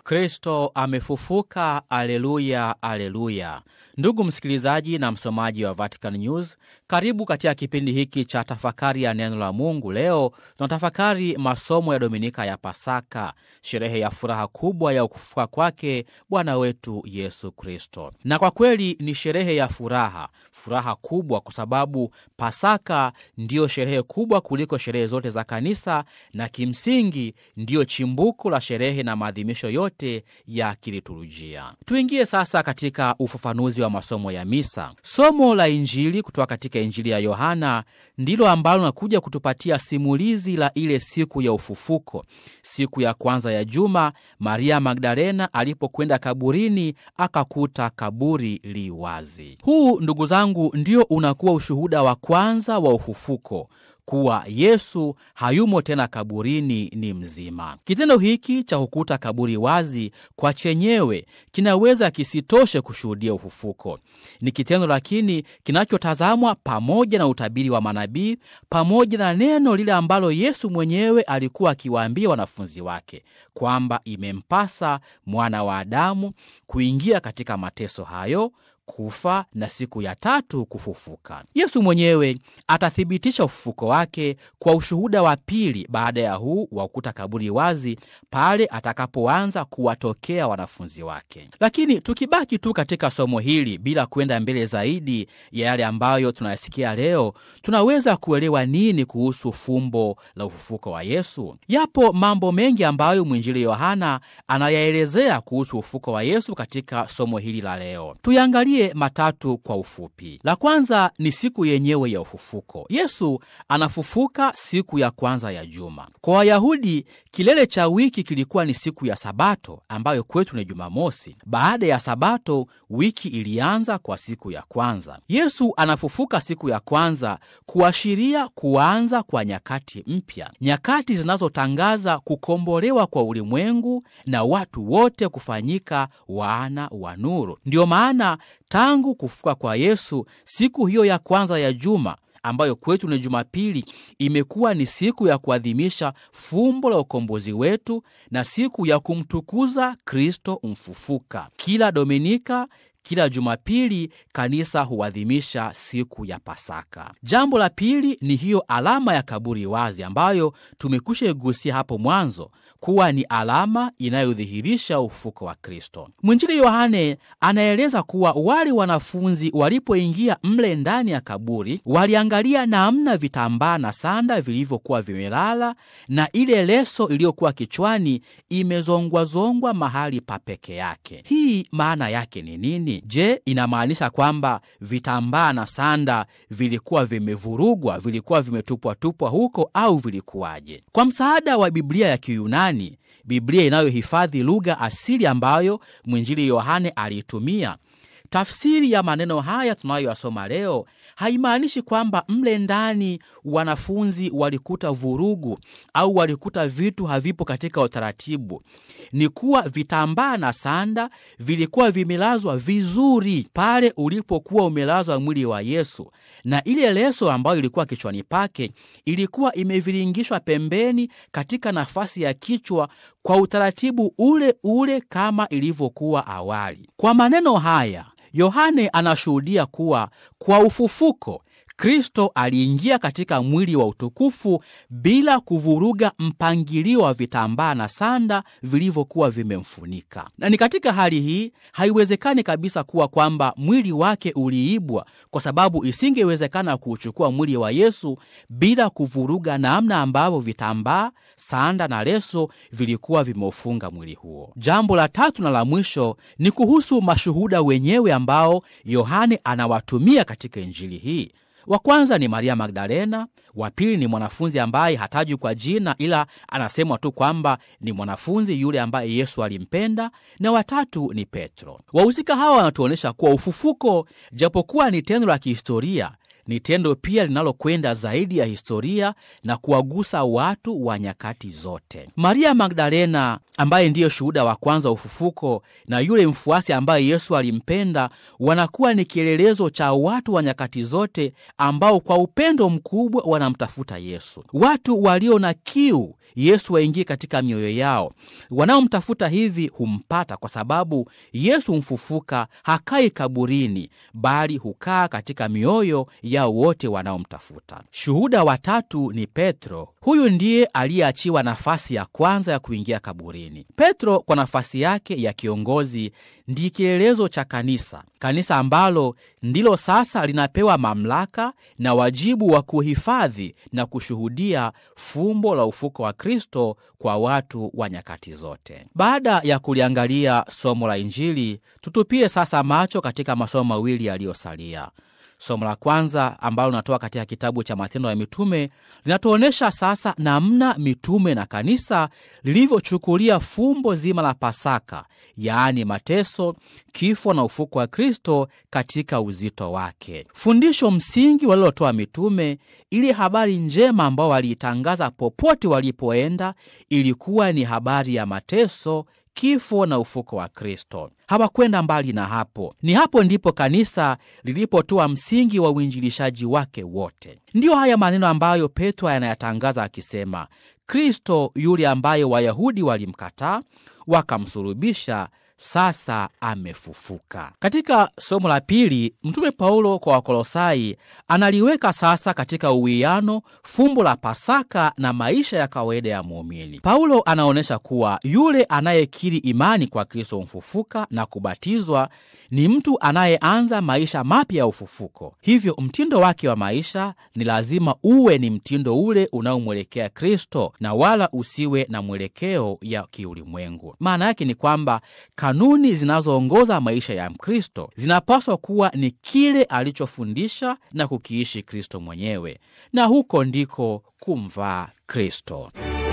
Kristo amefufuka! Aleluya, aleluya! Ndugu msikilizaji na msomaji wa Vatican News, karibu katika kipindi hiki cha tafakari ya neno la Mungu. Leo tunatafakari masomo ya Dominika ya Pasaka, sherehe ya furaha kubwa ya kufufuka kwake Bwana wetu Yesu Kristo. Na kwa kweli ni sherehe ya furaha, furaha kubwa, kwa sababu Pasaka ndiyo sherehe kubwa kuliko sherehe zote za kanisa, na kimsingi ndiyo chimbuko la sherehe na maadhimisho yote ya kiliturujia. Tuingie sasa katika ufafanuzi wa masomo ya misa. Somo la Injili kutoka katika Injili ya Yohana ndilo ambalo nakuja kutupatia simulizi la ile siku ya ufufuko, siku ya kwanza ya juma, Maria Magdalena alipokwenda kaburini akakuta kaburi li wazi. Huu ndugu zangu, ndio unakuwa ushuhuda wa kwanza wa ufufuko kuwa Yesu hayumo tena kaburini, ni mzima. Kitendo hiki cha kukuta kaburi wazi kwa chenyewe kinaweza kisitoshe kushuhudia ufufuko. Ni kitendo lakini kinachotazamwa pamoja na utabiri wa manabii, pamoja na neno lile ambalo Yesu mwenyewe alikuwa akiwaambia wanafunzi wake kwamba imempasa mwana wa Adamu kuingia katika mateso hayo kufa na siku ya tatu kufufuka. Yesu mwenyewe atathibitisha ufufuko wake kwa ushuhuda wa pili baada ya huu wa kukuta kaburi wazi, pale atakapoanza kuwatokea wanafunzi wake. Lakini tukibaki tu katika somo hili bila kwenda mbele zaidi ya yale ambayo tunayasikia leo, tunaweza kuelewa nini kuhusu fumbo la ufufuko wa Yesu? Yapo mambo mengi ambayo mwinjili Yohana anayaelezea kuhusu ufufuko wa Yesu katika somo hili la leo. Tuyangalie matatu kwa ufupi. La kwanza ni siku yenyewe ya ufufuko. Yesu anafufuka siku ya kwanza ya juma. Kwa Wayahudi, kilele cha wiki kilikuwa ni siku ya Sabato, ambayo kwetu ni Jumamosi. Baada ya Sabato, wiki ilianza kwa siku ya kwanza. Yesu anafufuka siku ya kwanza kuashiria kuanza kwa nyakati mpya, nyakati zinazotangaza kukombolewa kwa ulimwengu na watu wote kufanyika wana wa nuru. Ndiyo maana tangu kufufuka kwa Yesu, siku hiyo ya kwanza ya juma ambayo kwetu ni Jumapili, imekuwa ni siku ya kuadhimisha fumbo la ukombozi wetu na siku ya kumtukuza Kristo mfufuka. Kila Dominika kila Jumapili kanisa huadhimisha siku ya Pasaka. Jambo la pili ni hiyo alama ya kaburi wazi ambayo tumekwisha igusia hapo mwanzo kuwa ni alama inayodhihirisha ufufuko wa Kristo. Mwinjili Yohane anaeleza kuwa wale wanafunzi walipoingia mle ndani ya kaburi waliangalia namna vitambaa na sanda vilivyokuwa vimelala na ile leso iliyokuwa kichwani imezongwazongwa mahali pa peke yake. Hii maana yake ni nini? Je, inamaanisha kwamba vitambaa na sanda vilikuwa vimevurugwa, vilikuwa vimetupwatupwa huko au vilikuwaje? Kwa msaada wa Biblia ya Kiyunani, Biblia inayohifadhi lugha asili ambayo mwinjili Yohane aliitumia, tafsiri ya maneno haya tunayoyasoma leo haimaanishi kwamba mle ndani wanafunzi walikuta vurugu au walikuta vitu havipo katika utaratibu. Ni kuwa vitambaa na sanda vilikuwa vimelazwa vizuri pale ulipokuwa umelazwa mwili wa Yesu, na ile leso ambayo ilikuwa kichwani pake ilikuwa imeviringishwa pembeni katika nafasi ya kichwa kwa utaratibu ule ule kama ilivyokuwa awali. Kwa maneno haya Yohane anashuhudia kuwa kwa ufufuko Kristo aliingia katika mwili wa utukufu bila kuvuruga mpangilio wa vitambaa na sanda vilivyokuwa vimemfunika. Na ni katika hali hii haiwezekani kabisa kuwa kwamba mwili wake uliibwa, kwa sababu isingewezekana kuuchukua mwili wa Yesu bila kuvuruga namna ambavyo vitambaa, sanda na leso vilikuwa vimeufunga mwili huo. Jambo la tatu na la mwisho ni kuhusu mashuhuda wenyewe ambao Yohane anawatumia katika Injili hii. Wa kwanza ni Maria Magdalena, wa pili ni mwanafunzi ambaye hatajwi kwa jina, ila anasemwa tu kwamba ni mwanafunzi yule ambaye Yesu alimpenda, na watatu ni Petro. Wahusika hawa wanatuonyesha kuwa ufufuko, japokuwa ni tendo la kihistoria, ni tendo pia linalokwenda zaidi ya historia na kuwagusa watu wa nyakati zote. Maria Magdalena ambaye ndiyo shuhuda wa kwanza wa ufufuko na yule mfuasi ambaye Yesu alimpenda wanakuwa ni kielelezo cha watu wa nyakati zote ambao kwa upendo mkubwa wanamtafuta Yesu. Watu walio na kiu Yesu waingie katika mioyo yao. Wanaomtafuta hivi humpata, kwa sababu Yesu mfufuka hakai kaburini, bali hukaa katika mioyo yao wote wanaomtafuta. Shuhuda wa tatu ni Petro. Huyu ndiye aliyeachiwa nafasi ya kwanza ya kuingia kaburini. Petro kwa nafasi yake ya kiongozi ndiye kielelezo cha kanisa, kanisa ambalo ndilo sasa linapewa mamlaka na wajibu wa kuhifadhi na kushuhudia fumbo la ufuko wa Kristo kwa watu wa nyakati zote. Baada ya kuliangalia somo la Injili, tutupie sasa macho katika masomo mawili yaliyosalia. Somo la kwanza ambalo linatoka katika kitabu cha Matendo ya Mitume linatuonyesha sasa namna mitume na kanisa lilivyochukulia fumbo zima la Pasaka, yaani mateso, kifo na ufuko wa Kristo katika uzito wake. Fundisho msingi walilotoa mitume, ili habari njema ambao waliitangaza popote walipoenda, ilikuwa ni habari ya mateso kifo na ufuko wa Kristo. Hawakwenda mbali na hapo. Ni hapo ndipo kanisa lilipotoa msingi wa uinjilishaji wake wote. Ndiyo haya maneno ambayo Petro anayatangaza akisema, Kristo yule ambaye Wayahudi walimkataa wakamsulubisha sasa amefufuka. Katika somo la pili, Mtume Paulo kwa Wakolosai analiweka sasa katika uwiano fumbo la Pasaka na maisha ya kawaida ya muumini. Paulo anaonyesha kuwa yule anayekiri imani kwa Kristo mfufuka na kubatizwa ni mtu anayeanza maisha mapya ya ufufuko. Hivyo mtindo wake wa maisha ni lazima uwe ni mtindo ule unaomwelekea Kristo na wala usiwe na mwelekeo ya kiulimwengu. Maana yake ni kwamba kanuni zinazoongoza maisha ya Mkristo zinapaswa kuwa ni kile alichofundisha na kukiishi Kristo mwenyewe, na huko ndiko kumvaa Kristo.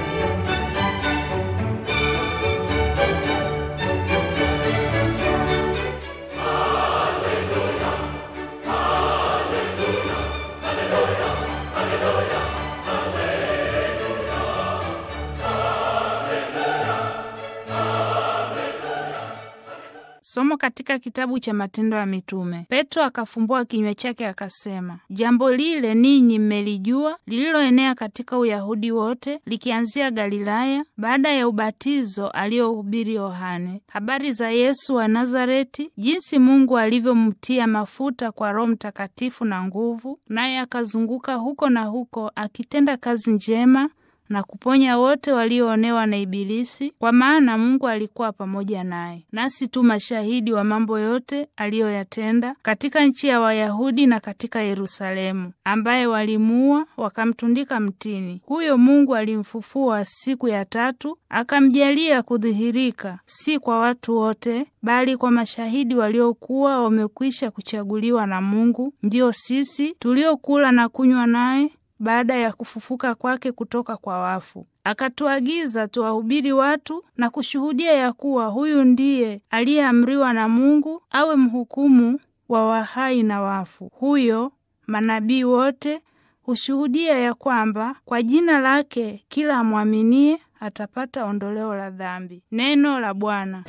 Somo katika kitabu cha Matendo ya Mitume. Petro akafumbua kinywa chake akasema, jambo lile ninyi mmelijua, lililoenea katika Uyahudi wote, likianzia Galilaya, baada ya ubatizo aliohubiri Yohane, habari za Yesu wa Nazareti, jinsi Mungu alivyomtia mafuta kwa Roho Mtakatifu na nguvu, naye akazunguka huko na huko akitenda kazi njema na kuponya wote walioonewa na Ibilisi, kwa maana Mungu alikuwa pamoja naye. Nasi tu mashahidi wa mambo yote aliyoyatenda katika nchi ya Wayahudi na katika Yerusalemu, ambaye walimuua wakamtundika mtini. Huyo Mungu alimfufua siku ya tatu, akamjalia kudhihirika, si kwa watu wote, bali kwa mashahidi waliokuwa wamekwisha kuchaguliwa na Mungu, ndiyo sisi tuliokula na kunywa naye baada ya kufufuka kwake kutoka kwa wafu. Akatuagiza tuwahubiri watu na kushuhudia ya kuwa huyu ndiye aliyeamriwa na Mungu awe mhukumu wa wahai na wafu. Huyo manabii wote hushuhudia ya kwamba kwa jina lake kila amwaminie atapata ondoleo la dhambi. Neno la Bwana.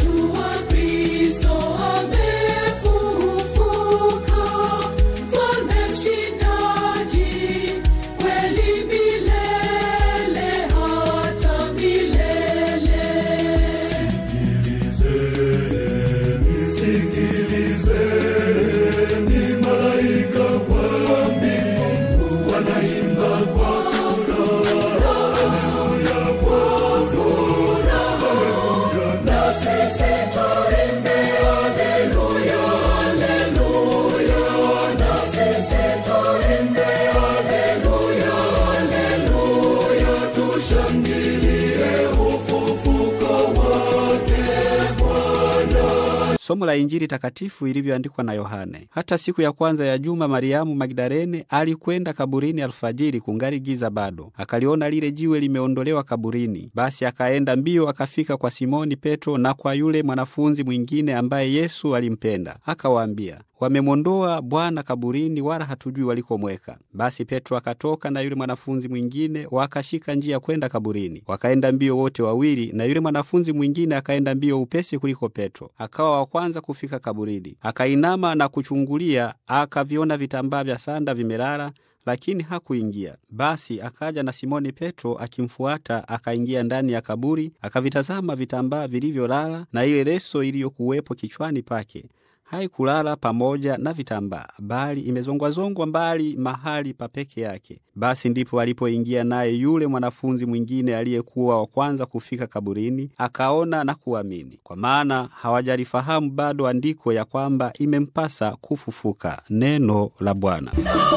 Somo la Injili takatifu ilivyoandikwa na Yohane. Hata siku ya kwanza ya juma, Mariamu Magdalene alikwenda kaburini alfajiri, kungali giza bado, akaliona lile jiwe limeondolewa kaburini. Basi akaenda mbio, akafika kwa Simoni Petro na kwa yule mwanafunzi mwingine ambaye Yesu alimpenda, akawaambia, wamemwondoa Bwana kaburini, wala hatujui walikomweka. Basi Petro akatoka na yule mwanafunzi mwingine, wakashika njia kwenda kaburini. Wakaenda mbio wote wawili, na yule mwanafunzi mwingine akaenda mbio upesi kuliko Petro, akawa wa kwanza kufika kaburini. Akainama na kuchungulia, akaviona vitambaa vya sanda vimelala lakini hakuingia. Basi akaja na Simoni Petro akimfuata, akaingia ndani ya kaburi, akavitazama vitambaa vilivyolala, na ile leso iliyokuwepo kichwani pake haikulala pamoja na vitambaa, bali imezongwazongwa mbali mahali pa peke yake. Basi ndipo alipoingia naye yule mwanafunzi mwingine aliyekuwa wa kwanza kufika kaburini, akaona na kuamini, kwa maana hawajalifahamu bado andiko ya kwamba imempasa kufufuka. Neno la Bwana.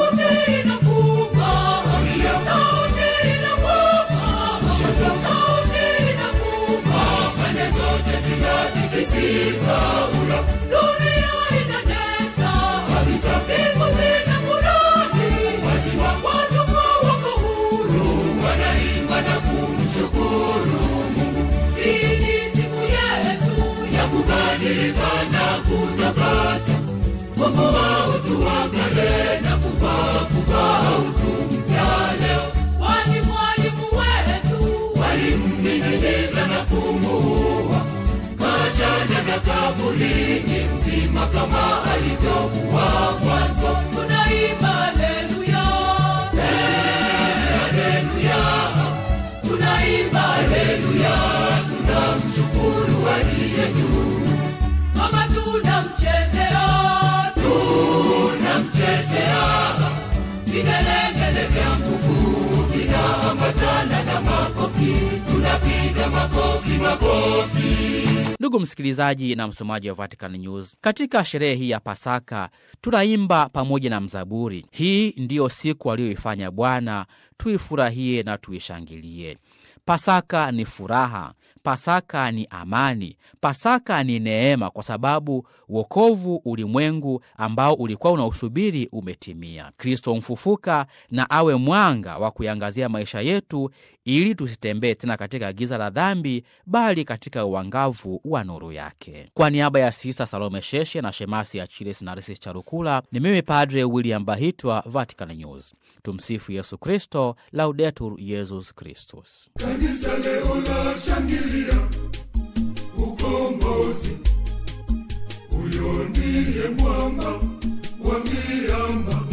Ndugu msikilizaji na msomaji wa Vatican News, katika sherehe hii ya Pasaka tunaimba pamoja na mzaburi, hii ndiyo siku aliyoifanya Bwana, tuifurahie na tuishangilie. Pasaka ni furaha, Pasaka ni amani, Pasaka ni neema, kwa sababu wokovu ulimwengu ambao ulikuwa unausubiri umetimia. Kristo mfufuka na awe mwanga wa kuiangazia maisha yetu, ili tusitembee tena katika giza la dhambi, bali katika uangavu wa nuru yake. Kwa niaba ya Sista Salome Sheshe na Shemasi ya Chiles Narisi Charukula, ni mimi Padre William Bahitwa, Vatican News. Tumsifu Yesu Kristo, Laudetur Yesus Kristus. Kanisa leo la shangilia ukombozi, huyo ndiye mwamba wa miamba